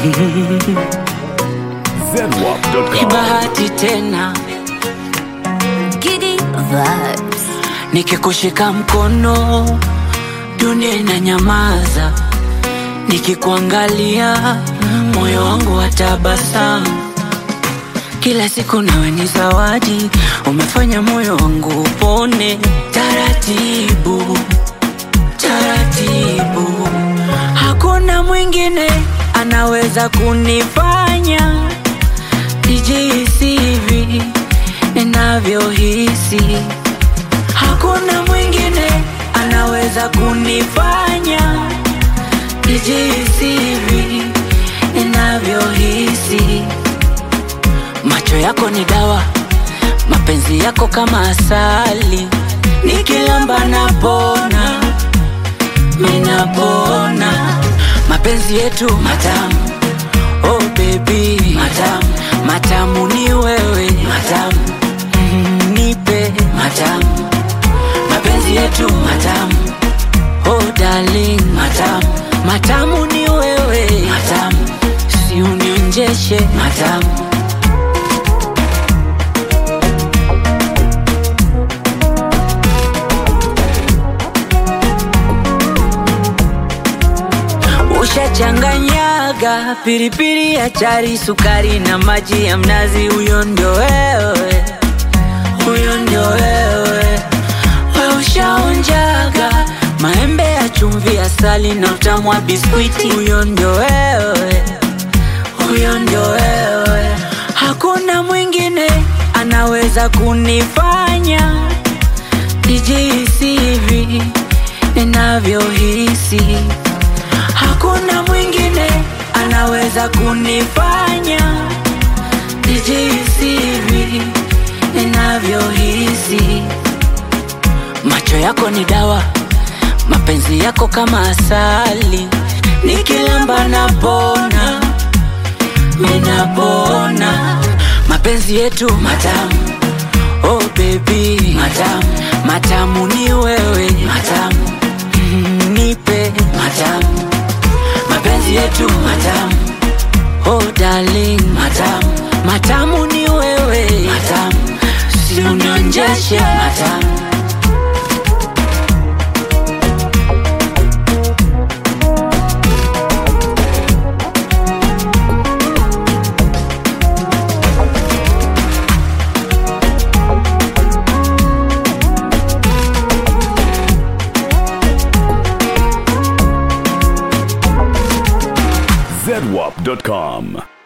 Ni ZWAP.com. bahati tena Giddy vibes. nikikushika mkono, dunia inanyamaza. Nikikuangalia moyo wangu watabasamu. Kila siku nawe ni zawadi, umefanya moyo wangu upone taratibu taratibu. Hakuna mwingine anaweza kunifanya nijihisi hivi ninavyohisi. Hakuna mwingine anaweza kunifanya nijihisi hivi ninavyohisi. Macho yako ni dawa, mapenzi yako kama asali, nikilamba napona, minapona. Mapenzi yetu matamu, oh baby, matamu, matamu ni wewe, matamu, mm, nipe matamu. Mapenzi yetu matamu, oh darling, matamu, matamu ni wewe, matamu, si unionjeshe matamu. Ushachanganyaga pilipili ya chari, sukari na maji ya mnazi. Huyo ndio wewe, huyo ndio wewe. We ushaonjaga maembe ya chumvi, asali na utamu wa biskwiti. Huyo ndio wewe, huyo ndio wewe. Hakuna mwingine anaweza kunifanya nijihisi hivi ninavyohisi. Hakuna mwingine anaweza kunifanya nijihisi hivi ninavyohisi. Macho yako ni dawa, mapenzi yako kama asali, nikilamba napona, minapona. Mapenzi yetu matamu, oh baby, matamu, matamu ni wewe, matamu, mm, nipe matamu mapenzi yetu matamu, oh darling, matamu, matamu ni wewe, matamu, si unionjeshe matamu. ZWAP.com.